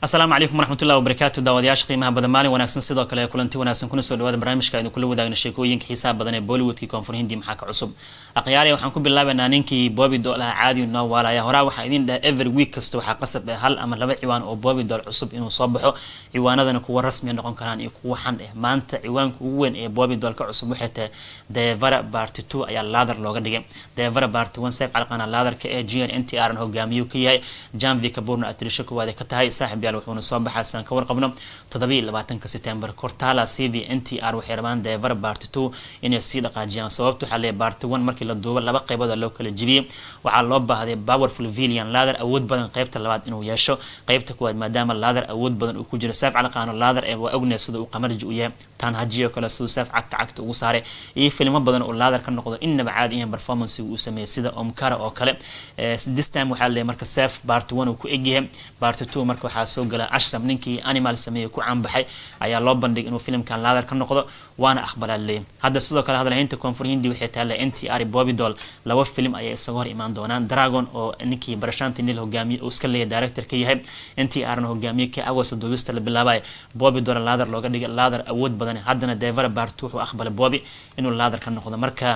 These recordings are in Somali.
asalaamu calaykum waraxmatullahi wabarakaatu daawadayaasha qiimaha badan maalin wanaagsan sidoo kale kulanti wanaagsan kuna soo dhawaada barnaamijka aynu kula wadaagna sheekooyinka xiisaha badan ee bollywoodkii koonfur hindi maxaa ka cusub akhyaari waxaan ku bilaabaynaa ninkii boobi dool aha caadi noo waalaya horaa waxaa idin dhaha every week kasta waxaa qasab ah hal ama laba ciwaan oo boobi dool cusub inuu soo baxo ciwaanadana kuwa rasmiya noqon karaan iyo kuwa xan ah maanta ciwaanka ugu weyn ee boobi dool ka cusub waxay tahay devara barty two ayaa laadar looga dhigay devara barty one seef calqana laadarka ee g n n t r hogaamiyuu ka yahay janvi kaburna atirisho kuwaad ka tahay saaxib yaal wuxuuna soo baxaa saan ka warqabno toddobiiy labaatanka september cortala c v n t r waxay rabaan devara barty two inay sii dhaqaajiyaan sababta waxaa leeyahay barty one markii la duubo laba qaybood loo kala jibiyey waxaa loo baahday powerful villian laadar awood badan qaybta labaad inuu yeesho qaybta kuwaad maadaama laadar awood badan uu ku jiro saaf calaqaano laadar ee waa ognaya sida uu qamarji u yahay taan hajiyo kale siduu saaf cagta cagta ugu saaray iyo filmo badan oo laadar ka noqdo innaba caadi iyan performance uu sameeyay sida omkara oo kale this time waxaa leeyahay marka saaf barty one uu ku egyahay barty two marka waxaa soo gala ashraf ninkii animal sameeyey ku caanbaxay ayaa loo bandhigay inuu filimkan laadar ka noqdo waana aqbalaa leeyahay hadda sidoo kale hadalhaynta koonfur hindi waxay taalla n t r bobidol laba film ayay isaga hor imaan doonaan dragon oo ninkii barashanti nil hogaamiye uu iska leeyahay director ka yahay n t r na hogaamiye ka agosto duubista la bilaabay bobidol laadar looga dhigay laadar awood badan haddana devara bart wuxuu aqbalay bobi inuu laadar ka noqdo marka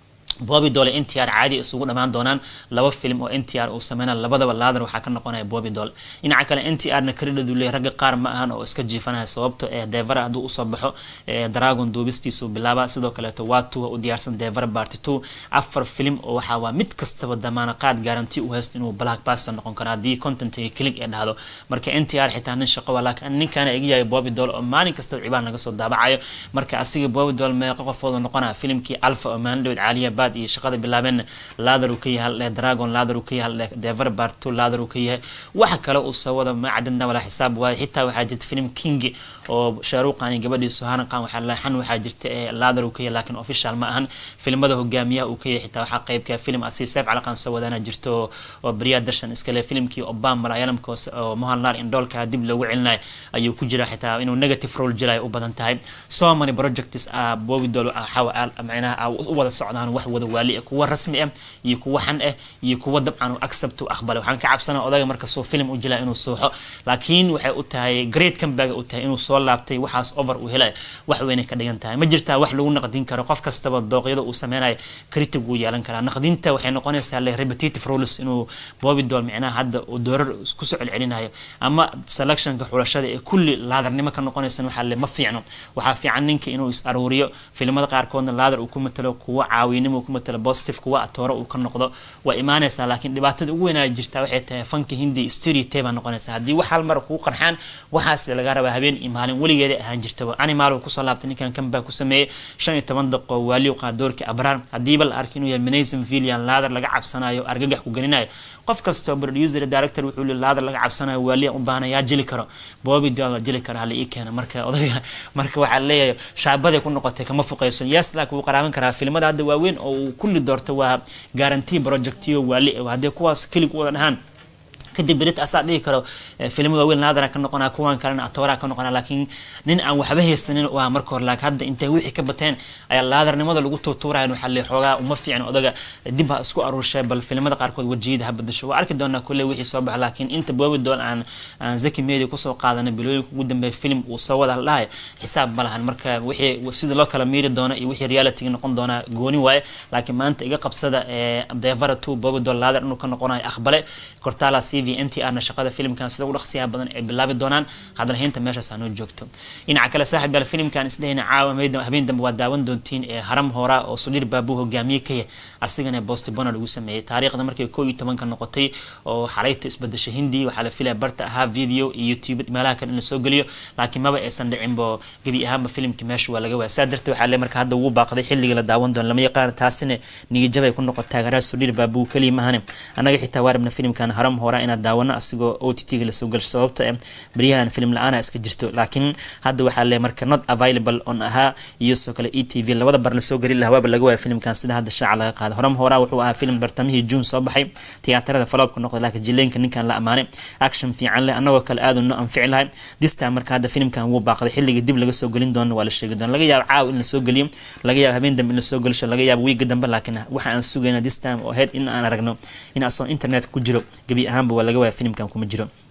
boobi doole n t r caadi isugu dhamaan doonaan laba film oo n t r uu sameyna labadaba laadar waxaa ka noqonaya boobi dool dhinaca kale n t r na karidhadu leey ragga qaar ma ahan oo iska jiifanaya sababto ee devara hadduu usoo baxo dragon duubistiisuu bilaaba sidoo kaleeto waa tuwa u diyaarsan devara barty two afar film oo waxaa waa mid kastaba damaana qaad garanti u haysto inuu black baster noqon karo haddii contentiga kilig ee dhahdo marka n t r xitaa nin shaqo waa laakiin ninkaana iga yahay boobi dool oo maalin kastaba cibaan laga soo daabacayo marka asiga boobi dool meeqo qofoodu noqonaya filimkii alpha oo maandhawed caaliya baad iyo shaqada bilaabeen laadar uu ka yahay haldheh dragon laadar uu ka yahay haldheh dever barto laadar uu ka yahay waxa kale uu soo wada ma cadadna walaa xisaab waayo xitaa waxaa jirta film king oo shaaruqan iyo gabadhii suharan qan waxaa leexan waxaa jirta ee laadar uu ka yahay laakiin official ma ahan filmada hogaamiyaha uu ka yahay xitaa waxaa qaybka film asi seef calaqan soo wadana jirto oo beriya darshan iskale filmkii obama malayalamka oo mohanlal indhoolka dib loogu celinayo ayuu ku jira xitaa inuu negative role jilayo u badan tahay so many projects ah bobidol macnaha u wada socdaan wax wada waali kuwa rasmi ah iyo kuwa xan ah iyo kuwa dabcan accept u aqbalay waxaan ka cabsanaa odaga marka soo film u jilaa inuu sooxo laakiin waxay u tahay great comeback u tahay inuu soo laabtay waxaas over uu helay wax weynay ka dhigan tahay ma jirtaa wax lagu naqdin karo qof kastaba dooqyada uu sameynayo critic wuu yeelan karaa naqdinta waxay noqonaysaa le repetitive roles inuu boobi dool micnaha hadda uu doorar kusoo celcelinayo ama selectionka xulashada ee kulli laadarnimo ka noqonaysan waxaa le ma fiicno waxaa fiican ninka inuu is aruuriyo filimada qaarkoodna laadar uu ku matalo kuwa caawinimo uu ku matalo positive kuwa atoore uu ka noqdo waa imaanaysaa laakiin dhibaatada ugu weynaa jirtaa waxay tahay fanka hindi stereotype baa noqonaysaa haddii wax hal mar kuu qarxaan waxaas laga rabaa habeen iyo maalin weligeeda ahaan jirtaba animal uu kusoo laabtay ninkan kambaa ku sameeyey shan iyo toban daqo waaliu qaadoorka abraar haddiiba la arkay inuu yahay manayson villian laadar laga cabsanayo argagax ku gelinayo qof kastoo producer director wuxuu li laadar laga cabsanayo waaliya u baahna yaa jili karo boobi dool jili karo hala ii keena marka odayga marka waxaa leeyahay shaabaday ku noqotay kama fuqayso yes laakiin wuu qaraaban karaa filimada hadda waaweyn oo uu kulli doorto waa guarantee projectiyo waali haddii kuwaas kelig u wada dhahaan kadib berit asaa dhihi karo filmo waaweyn laadara ka noqonaa kuwan kalena atooraa ka noqonaa laakiin nin aan waxba haysanin u ah marka hore laakiin hadda intay wixii ka bateen ayaa laadarnimada lagu tuutuuraya waxaa le xoogaa uma fiicin odaga dib ha isku aruurshay bal filimada qaarkood wajiyada ha badasho waa arki doonaa kulle wixii soo baxa laakiin inta boobi dool aan aan zaki media kusoo qaadana bilooyinka ugu dambeeya film uu soo wada dhahay xisaab ma lahan marka wixii sida loo kala miiri doono iyo wixii reality noqon doonaa gooni waaye laakiin maanta iga qabsada ee devara two boobi dool laadar inuu ka noqonayo aqbale cortala c v n t r na shaqada filimkan sida ugu dhaqsiyaha badan ay bilaabi doonaan hadalhaynta meeshaas hanoo joogto dhinaca kale saaxib yaal filimkan isdhehayna caawa habeen dambe waa daawan doontiin ee haram hora oo sudhir baabuu hogaamiye ka yahay asigana bosti bona lagu sameeyey taariikhda markay koo iyo tobanka noqotay oo xalayta isbadasha hindi waxaa la filaya barta ahaa video iyo youtube meelaha kale in la soo geliyo laakiin maba aysan dhicinbo gebi ahaanba filimka meesha waa laga waaya saa darteed waxaa le marka hadda wuu baaqday xilliga la daawan doono lama yaqaan taasina niyajabay ku noqon taageeraha sudhir baabuu keliya mahane annaga xitaa waa rabna filimkan haram hora inaad daawano asigoo o t t-ga lasoo gasho sababta e baryahan film la-aana iska jirto laakiin hadda waxaa le marka not available on ahaa iyo soo kale e t v labada bar lasoo geli lahaa waaba laga waaya filimkan sida hadda shaaca laga qaada horam horaa wuxuu ahaa film bartamihii june soo baxay tiyaatarada faloobka noqda laakiin jileenka ninkan la amaanay action fiican leh annagoo kale aadu no anfici lahay this time marka hadda filimkan wuu baaqday xilliga dib laga soo gelin doono waa la sheegi doona laga yaabo caaw in lasoo geliyo laga yaabo habeen dambe in lasoo gelisho laga yaabo wiiga dambe laakiin waxa aan sugayna this time oo ahayd in aan aragno in asoo internet ku jiro gebi ahaanba waa laga waaya filimkan kuma jiro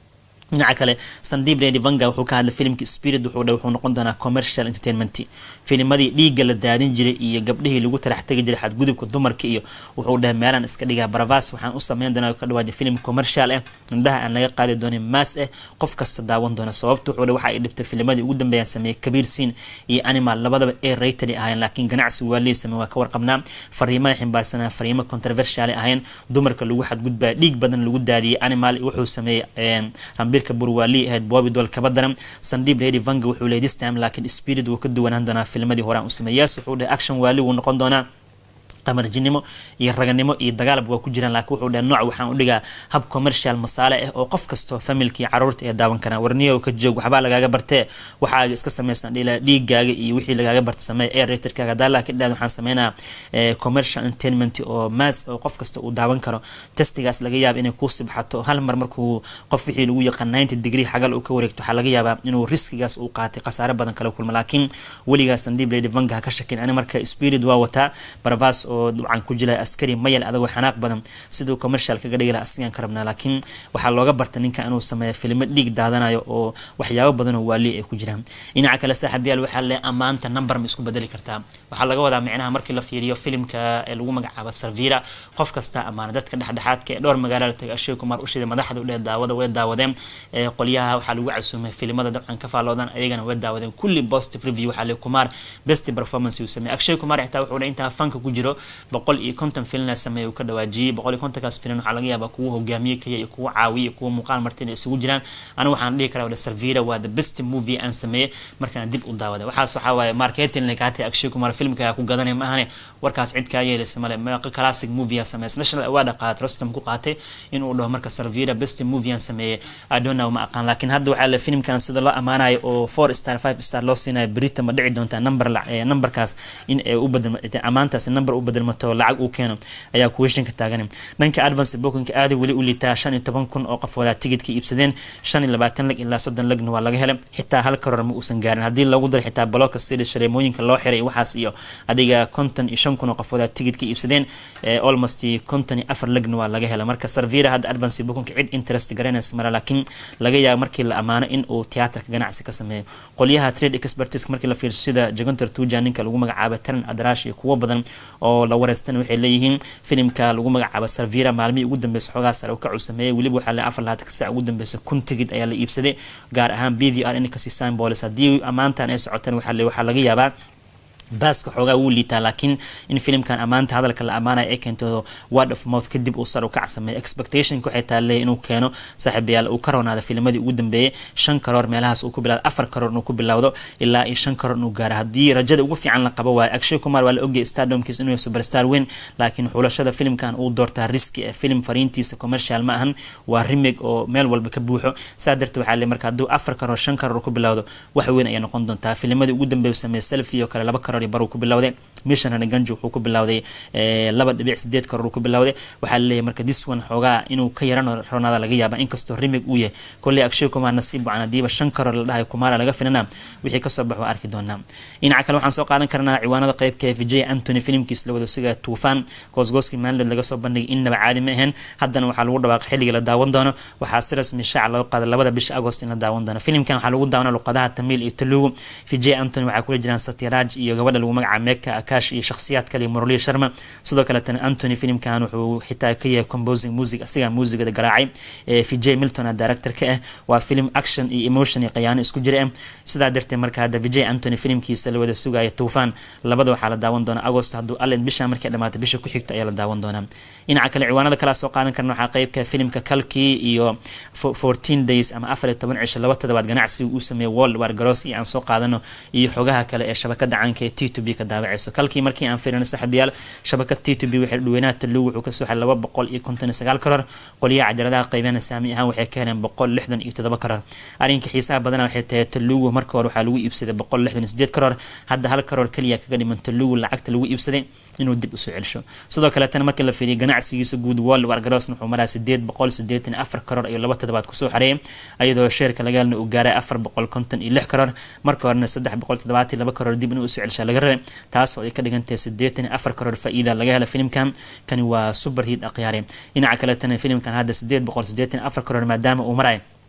dhinaca kale sandib redi vanga wuxuu ka hadlay filimka spirit wuxuu dhe wuxuu noqon doonaa commercial entertainment filimadii dhiigga la daadin jiray iyo gabdhihii lagu tarax tegi jiray xadgudubka dumarka iyo wuxuu dhahay meelaan iska dhigaa baravas waxaan u sameyn doonaa ka dhawaaja filim commercial ah indhaha aan laga qaadi doonin maas ah qof kasta daawan doona sababta wuxuu dhe waxa ay dhibtay filimadii ugu dambeeyaan sameeyey kabiir siin iyo animal labadaba ee rated ahayn laakiin ganacsi waa lii samey waa ka warqabnaa fariimaha ximbaarsanaa fariimo controversial ahayn dumarka lagu xadgudbaa dhiig badan lagu daadiyey animal wuxuu sameeyey rambirka burwaali ahayd boobi dool kaba daran sandib lady vanga wuxuu leeyay this time laakiin spirit wuu ka duwanaan doonaa filmadii horaan u sameeyay yaas wuxuu dhahay action waali wuu noqon doonaa qamarjinimo iyo raganimo iyo dagaalab waa ku jiraan laakiin wuxuu dhahay nooc waxaan u dhigaa hab commercial masaale ah oo qof kastoo familka iyo caruurta ee daawan karaan warniyo ka joog waxbaa lagaaga bartee waxaaga iska samaysan dhila dhiigaaga iyo wixii lagaaga barta sameeya air raterkaaga hadaa laakiin dhaad waxaan sameynaa commercial entertainment oo mass oo qof kasta uu daawan karo testigaas laga yaaba inay kuu sibxato hal mar markuu qof wixii lagu yaqaan ninety degree xagal uu ka wareegto waxaa laga yaabaa inuu riskigaas uu qaatay khasaare badan kala kulma laakiin weligaas sandib lady vanga ha ka shakin ani marka spirit waa wataa baravas oo dabcan ku jila askari mayal adagoo xanaaq badan siduu commercial kaga dhigi laha asigaan ka rabnaa laakiin waxaa looga barta ninka inuu sameeyo filimo dhiig daadanayo oo waxyaabo badanoo waali ay ku jiraan dhinaca kale saaxiibyaal waxaa le ammaanta number ma isku bedeli kartaa waxaa laga wadaa micnaha markii la fiiriyo filimka ee lagu magacaabo sarvira qof kasta amaana dadka dhexdhexaadka ee dhowr magaalo la tagay ashay kumar ushida madaxda u dheh daawada way daawadeen qolyaha waxaa lagu casuumay filimada dabcan ka faalloodan ayagana way daawadeen kulli positive review waxaa le kumar best performance uu sameeyay akshay kumar xitaa wuxuu intaa fanka ku jiro boqol iyo konton filina sameeyay uu ka dhawaajiyey boqol iyo kontonkaas filin waxaa laga yaabaa kuwa hogaamiye kaya iyo kuwa caawiya iyo kuwa muuqaal martina isugu jiraan anigu waxaan dhihi karaa wada sarvira waa the best movie aan sameeyey markaan dib u daawada waxaas waxaa waaye marketing lekaatay akshay kumar filmka ku gadanay ma ahane warkaas cid kaa yeelaysa male meeqa classic movie sameeyay national award qaatay rostam ku qaatay inuu dhaho marka sarvira best movie aan sameeyay i don't know ma aqaan laakiin hadda waxaa la filmkan sida loo amaanayo oo four star five star loo siinayo berita ma dhici doontaa number numberkaas in ay u bedel amaantaas number u bedelmato lacag uu keeno ayaa kuweshinka taagan dhanka advance bookinka aada weli u liitaa shan iyo toban kun oo qofoodaa tigidka iibsadeen shan iyo labaatan lag ilaa soddon lagna waa laga helay xitaa hal karoor ma uusan gaarin haddii lagu daro xitaa balooka sida shareemooyinka loo xiray waxaas iyo adiga konton iyo shan kun oo qofoodaa tigidka iibsadeen almost konton iyo afar lagna waa laga helay marka sarvira hadda advance bookinka cid interest garanaysa mara laakiin laga yaabo markii la amaano in uu tiyaatarka ganacsi ka sameeyo qolyaha trade expertise markii la fiirso sida jagontar tuja ninka lagu magacaabo taran adrash iyo kuwo badan oo la wareystan waxay leeyihiin filimka lagu magacaabo sarvira maalmihii ugu dambeysa xoogaa sare ka uu sameeyey weliba waxaa le afar labaatan saac ugu dambeysa kun tigid ayaa la iibsaday gaar ahaan b v r inkasi symbolis haddii ammaantan ay socotaan waxaa le waxaa laga yaabaa baaska xoogaa wuu liitaa laakiin in filimkan ammaanta hadalka la ammaanaya ay keento word of mouth kadib uu sar u kac sameeyo expectationka waxay taaleeya inuu keeno saaxiibayaal uu ka roonaada filmadii ugu dambeeyay shan karoor meelahaas uu ku bilawdo afar karoor inuu ku bilowdo ilaa iyo shan karoor inuu gaaro haddii rajada ugu fiican la qabo waayo akshay kumar waa la ogayay stardomkiis inuu superstar weyn laakiin xulashada filimkan uu doortaa riski ee filim fariintiisa commercial ma ahan waa remig oo meel walba ka buuxo saa darteed waxaa le marka hadduu afar karoor shan karoor ku bilowdo wax weyn ayay noqon doontaa filmadii ugu dambeeya sameeya selfie oo kale laba karoor bar ku bilowday missionary ganji wuxuu ku bilowday laba dhibic sideed karoor ku bilowday waxaa laleeyahay marka this one xoogaa inuu ka yaran ronaada laga yaaba inkastoo remig uu yahay kolley akshay kumar nasiib wacan hadiiba shan karoor la dhahay kumara laga filana wixii kasoo baxo arki doonaa dhinaca kale waxaan soo qaadan karnaa ciwaanada qeybka vijay antony filimkiis la wada sugaya tuufaan goosgooskii maalidood laga soo bandhigay innaba caadi ma ahayn haddana waxaa lagu dhawaaqay xilliga la daawan doono waxaa si rasmi shaaca loo qaaday labada bisha agost in la daawan doono filimkan waxaa lagu daawana luqadaha tamiil iyo talugu vijay antony waxaa kula jiraan satyaraj iyo gabadha lagu magacaaba meka akash iyo shakhsiyaad kale iyo muraliya sharma sidoo kaletana antony filimkan wuxuu xitaa ka yahay composing music asigaa muusigada garaacay vijay milton a director ka ah waa film action iyo emotion iyo qayaano isku jira ah sidaa darteed marka hadda vijay antony filimkiisa la wada sugaya tuufaan labada waxaa la daawan doonaa agost hadduu allen bisha markay dhamaatay bisha ku xigta ayaa la daawan doonaa dhinaca kale ciwaanada kalaa soo qaadan karna waxaa qeybka filimka kalkii iyo fourteen days ama afar iyo toban cisho laba toddobaad ganacsiga uu sameeyay world war garoos iyo aan soo qaadano iyo xogaha kale ee shabakada caanka ee t to b ka daawaceyso kalkii markii aan fiirino saaxiibayaal shabakad t to b waxay dhaweynaha talugu wuxuu kasoo xay laba boqol iyo konton iyo sagaal karoor qolyaha cajaladaha qaybana saami ahaan waxay ka heleen boqol lixdan iyo toddoba karoor arrinka xiisaha badana waxay tahay talugu marka hore waxaa lagu iibsaday boqol lixdan iyo sideed karoor hadda hal karoor keliya kaga dhiman talugu lacagta lagu iibsaday inuu dib usoo celsho sidoo kaletana markii la fiiriyo ganacsigiisa guud world war garoos wuxuu maraa sideed boqol sideetan afar karoor iyo laba toddobaad kusoo xareeyay ayadoo sheerka laga helna uu gaaray afar boqol konton iyo lix karoor marka horena saddex boqol toddobaatan laba karoor dib inuu usoo celshaa laga rabay taasoo ay ka dhigantahay sideetan iyo afar karoor faa-iida laga hela filimkan kani waa super hit akhyaare dhinaca kaletana filimkan hadda sideed boqol sideetan afar karoor maadaama uu maray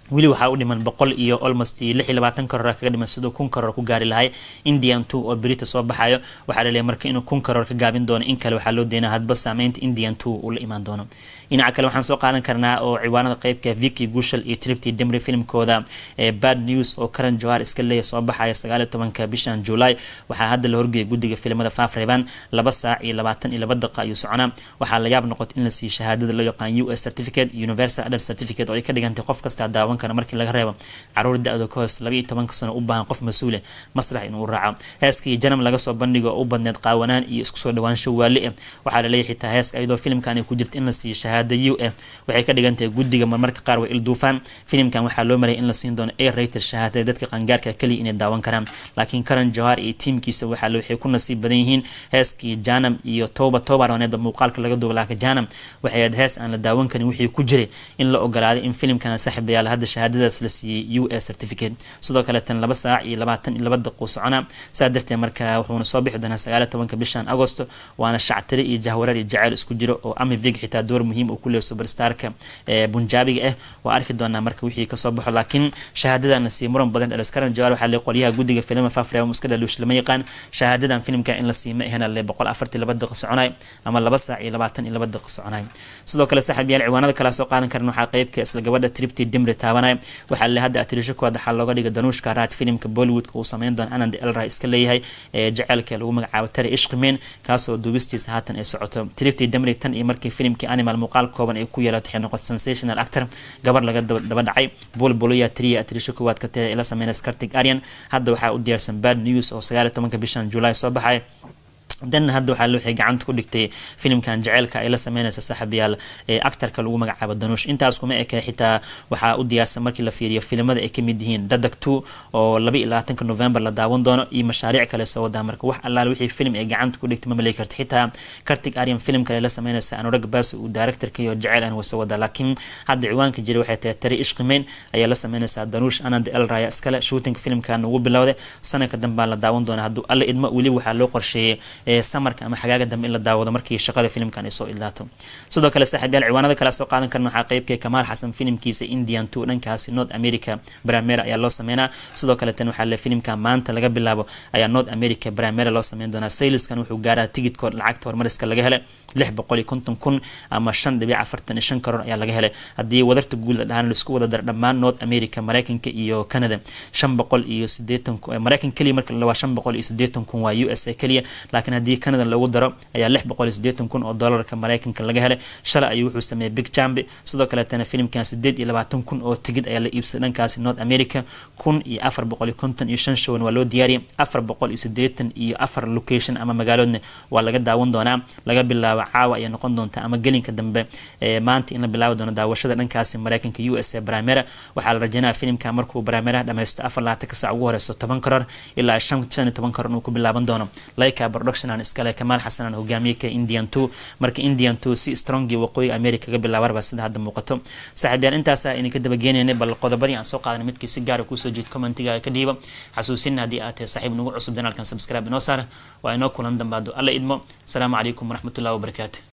weli waxaa u dhiman boqol iyo almost lix iyo labaatan karoor kaga dhiman siduu kun karoor ku gaari lahay indian two oo berita soo baxayo waxaa laleeyahay marka inuu kun karoor ka gaabin doono in kale waxaa loo deynaa hadba saameynta indian two uu la imaan doono dhinaca kale waxaan soo qaadan karnaa oo ciwaanada qeybka vicky gushal iyo tripty demry filmkooda ee bad news oo karan jawar iska leeya soo baxaya sagaal iyo tobanka bishan july waxaa hadda la horgeeyay guddiga filimada faafreebaan laba saac iyo labaatan iyo laba daqa ayuu soconaa waxaa la yaab noqotay in la siiyo shahaadada loo yaqaan u s certificate universal adult certificate oo ay ka dhigantay qof kastaa daawan kara markii laga reebo caruur da-da ka hoos laba iyo tobanka sano u baahan qof mas-uule masrax inuu raaco heeskii janam laga soo bandhigo oo u badneed qaawanaan iyo isku soo dhawaansho waali ah waxaa laleeyahay xitaa heeska iyadoo filimkan ay ku jirta in la siiyo shahaada u ah waxay ka dhigantahay guddiga marmarka qaar way ilduufaan filimkan waxaa loo malayay in la siin doono a rater shahaadada dadka qangaarka kaliya inay daawan karaan laakiin karan jawar iyo tiimkiisa waxaa waxay ku nasiib badan yihiin heeskii janam iyo toba tobaroneedba muuqaalka laga duuba laaka janam waxay ahayd hees aan la daawan karin wixii ku jiray in la ogolaaday in filimkan saaxiibayaal hadda shahaadadaas la siiyey u s certificate sidoo kale tan laba saac iyo labaatan iyo laba daqiiqo socona saa darteed marka wuxuuna soo bixi doonaa sagaal iyo tobanka bishan agosto waana shactire iyo jahwarar iyo jaceyl isku jiro oo ami vig xitaa door muhiim uu ku leeyahay superstarka ee bunjaabiga ah waa arki doonaa marka wixii kasoo baxo laakiin shahaadadan sii muran badan dhaliskaran jawaar waxaa lee qolyaha guddiga filma fafreema muska dhaluush lama yaqaan shahaadadan filimka in la siima ahena lee boqol afartii laba daqiiqo soconay ama laba saac iyo labaatan iyo laba daqiiqo soconay sidoo kale saaxiib yaal ciwaanada kala soo qaadan karan waxaa qeybka isla gabadha tripty dimri taabanay waxaa le hadda atirisho koowaad waxaa looga dhiga danuushka raad filimka bollywoodka uu sameyn doono anand elra iska leeyahay ee jaceylka lagu magacaabo tari ishqimeyn kaasoo duubistiisa haatan ay socoto tripty dimri tan iyo markii filimkii animal muuqaal kooban ay ku yeelato waxay noqotay sensational actor gabar laga daba dhacay bol boloya triya atirisho koowaad ka tada ila sameynaysa kartig aryan hadda waxaa u diyaarsan bad news oo sagaal iyo tobanka bishan july soo baxay danna hadda waxaa waxay gacanta ku dhigtay filimkan jaceylka ay la sameynaysa saaxiibayaal ee actarka lagu magacaabo danuush intaas kuma eke xitaa waxaa u diyaarsan markii la fiiriyo filimada ay kamid yihiin dadag two oo laba iyo labaatanka november la daawan doono iyo mashaariic kale soo wadaa marka wax allaale wixii film ay gacanta ku dhigtay ma malay karta xitaa kartig aryan film kale la sameynaysa anurag baas uu directorka iyo jaceyl aan wasa wadaa laakiin hadda ciwaanka jira waxay tahay tari ishqimeyn ayaa la sameynaysaa danuush anand el raya iskale shootinga filimkan ugu bilowday sanadka dambaa la daawan doona hadduu alla idmo weli waxaa loo qorsheeyay samarka ama xagaaga dambe in la daawado markii shaqada filimkan ay soo idlaato sidoo kale saaxiibyaal ciwaanada kale soo qaadan karna waxaa qeybka kamaal xasan filimkiisa indian two dhankaasi north america bramera ayaa loo sameynaa sidoo kale tan waxaa le filimka maanta laga bilaabo ayaa north america bramera loo sameyn doonaa sayliskan wuxuu gaaraa tigidkood lacagta hormariska laga helay lix boqol iyo konton kun ama shan dhibic afartan iyo shan karoor ayaa laga helay haddii wadarta guud la dhahaan laisku wada dara dhammaan north america mareykanka iyo canada shan boqol iyo sideetan mareykan keliya marka la waa shan boqol iyo sideetan kun waa u s a keliya laakiin haddii canada loogu daro ayaa lix boqol iyo sideetan kun oo doolarka mareykanka laga helay shalay ayuu wuxuu sameeyey big jambi sidoo kaleetana filimkan sideed iyo labaatan kun oo tigid ayaa la iibsaday dhankaasi north america kun iyo afar boqol iyo konton iyo shan showan waa loo diyaariyay afar boqol iyo sideetan iyo afar location ama magaaloodna waa laga daawan doonaa laga bilaabo caawa ayay noqon doontaa ama gelinka dambe ee maanta in la bilaabi doono daawashada dhankaasi mareykanka u s a bramera waxaa la rajaynaya filimka markuu brameraha dhameysto afar labaatan ka sac ugu horeyso toban karoor ilaa shan shan iyo toban karoor inuu ku bilaaban doono laika production aan iskale kamaal xasan aan hogaamiye ka indian two marka indian two si strongi waqooyiga america kaga bilaabarba sida hadda muuqato saaxiibyaal intaasa idinka dabageynayna bal qodobadii aan soo qaadanay midkii si gaara kuusoo jeed commentiga ka dhiiba xasuusin haddii aad tahay saaxiib nagu cusub danaalkan subscribe inoo saara waa inoo kulan dambaado alla idmo asalaamu calaykum waraxmatullahi wabarakaatu